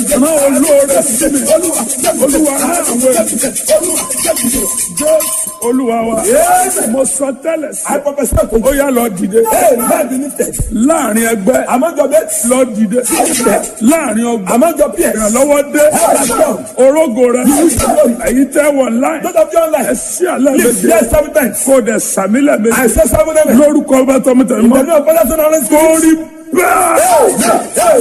rán olóore sí mi olúwa rán àwọn ènìyàn jẹ́ olúwa wa mo sọ tẹ́lẹ̀ I sí prophesy to ó you. yá lọ dìde Hey, man be lifted. láàrin ẹgbẹ́ Among your mates, lọ dìde láàrin ọgbà among your peers, ìrànlọ́wọ́ dé orógo rẹ èyí tẹ́ wọ̀ láì those of you online, ẹ sí àlẹ́ lift méje yes seven times. kó dẹ̀ sàmílẹ̀ I méje say seven amen. lórúkọ ọba tọmọtẹ In mọ́ the name of Father, Son, and Holy Spirit. kórì bẹ́ẹ̀.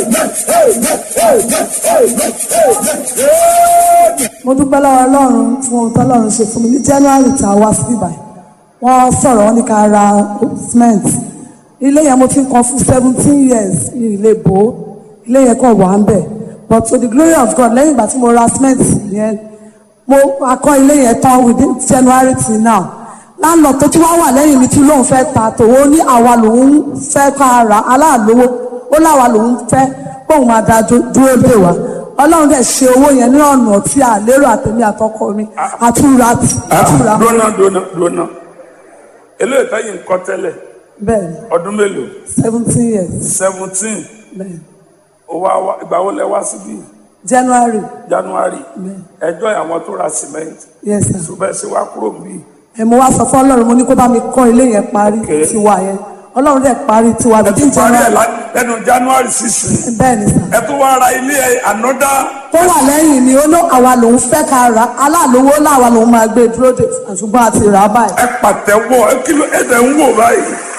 mo dúpẹ́ lọ́wọ́ ọlọ́run fún ohun tọ́lọ́run ṣe fún mi ní january tá a wá sí ibà wọ́n sọ̀rọ̀ wọn ní ká ra cement ilé yẹn mo ti ń kan fún seventeen years ní ilé bò ó ilé yẹn kàn wà ń bẹ̀ but to the glory of God lẹ́yìn ìgbà tí mo ra cement yẹn mo akọ́ ilé yẹn tán within january till now láńlọ tó tún wá wà lẹ́yìn mi tí lóun fẹ́ ta tòun ní àwa lòun fẹ́ ká ra aláàlówó ó láwa lòun fẹ́ kóun máa da dú- dúró dè wá ọlọ́run dẹ̀ ṣe owó yẹn ní ọ̀nà tí a lérò àtẹ̀mí àtọkọ mi àtúra àtúra dúnà dúnà dúnà eléyìí táyì ń kọ́ tẹ́lẹ̀ bẹ́ẹ̀ ni ọdún mélòó seventeen years seventeen bẹ́ẹ̀ ni owó àwa ìgbà wo lẹ wá síbí january january bẹ́ẹ̀ ẹjọ́ àwọn tó ra cement yes sir ṣùgbọ́n ṣe wá kúrò bí ẹ mo wá sọ fún ọlọ́run mo ní kó bá mi kọ́ ilé yẹn parí Okay. tiwa yẹn ọlọ́run dẹ̀ parí tiwa ẹ bíi tún parí ẹ january lá- lẹ́nu january sixteen bẹ́ẹ̀ ni sir ẹ tún wá ra ilé ẹ another tó wà lẹ́yìn ni ó ló àwa lòun fẹ́ ká ra aláàlówó láwa lòun máa gbé dúró de ṣùgbọ́n àti rà á báyìí ẹ pàtẹ́wọ́ ẹ kí ló ẹ tẹ̀ ń wò báyìí